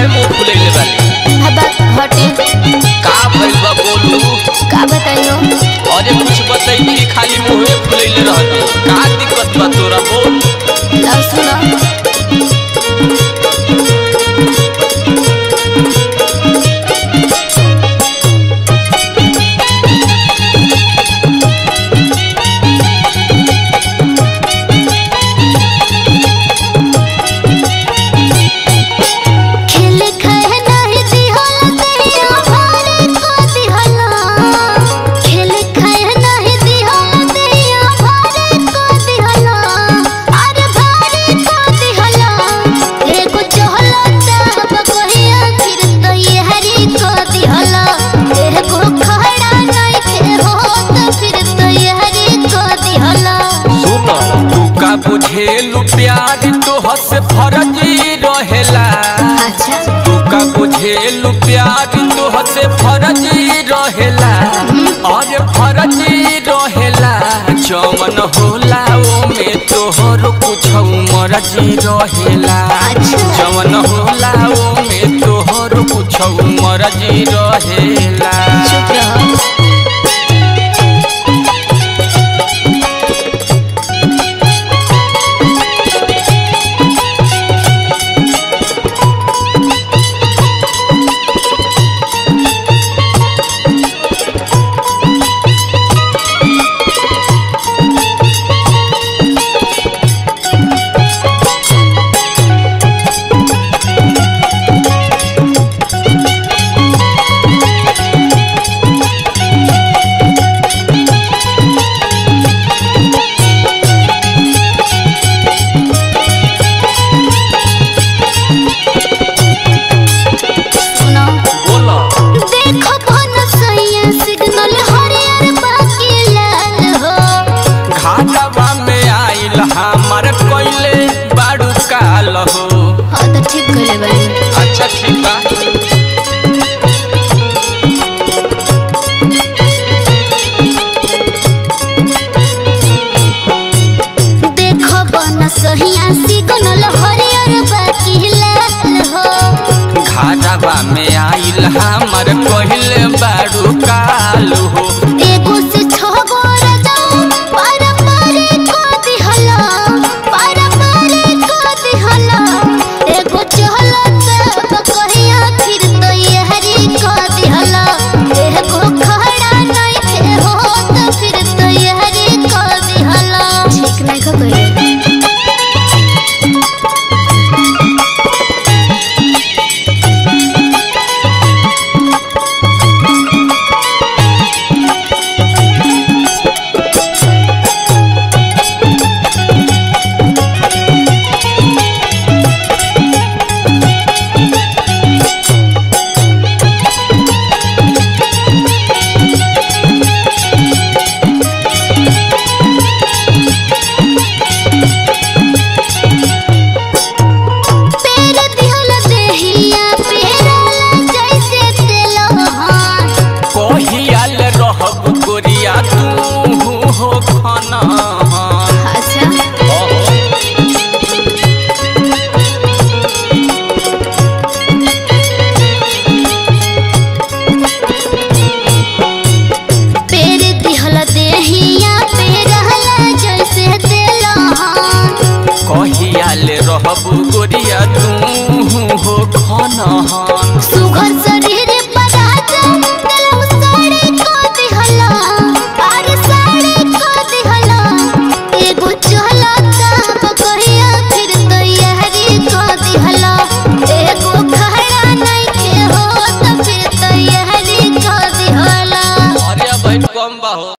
काहे मुंह फुलैले बाली हबा हटे का भइल बा बोलू का बताइयो अरे कुछ बतैती कि खाली मुंहे फुलैले रहती का दिक्कत बा तोरा बोल ला सुनो खेल खाए नाही दिहला दैया भारे को दिहला खेल खाए नाही दिहला दैया भारे को दिहला अरे भारे को दिहला एगो चहला तब कहिया फिर तो ये हरी को दिहला एगो खड़ा नहीं थे हो तो फिर तो ये हरी को दिहला सुन तू का बुझेलू प्यार तोह से फर्जी रहेला अच्छा तू का बुझेलू प्यार तोह से फर्जी रहेला अरे फर्जी रहेला जमन होला ओमे तोहर कुछ मर्जी रहेला अच्छा। जमन होला ओमे तोहर कुछ मर्जी रहेला चुप रहो सुनो बोला देखो कौन सैया सिग्नल हरियर बाकी लाल हो घाटवा में आइल हमार कोइले बाड़ू काल हो हाँ तो ठीक गले बानी अच्छा ठीक बा देखो कौन सैया सिग्नल हरियर बाकी लाल हो घाटवा में आइल हमार कोइले बाड़ू काल हो एगो से छगो रजाऊ पार पारे को दिहला पार पारे को दिहला एगो चहला तब कहिया फिर तो ये हरी को दिहला एगो खड़ा नहीं थे हो तो फिर तो ये हरी को दिहला ठीक नहीं को कहिए पेर दिहला देहिया पेरला जैसे तेलहान कहियाल रहब गोरिया तू हो खाना अच्छा पेर दिहला देहिया पेरला जैसे तेलहान कहियाल रहब गोरिया तू हो खाना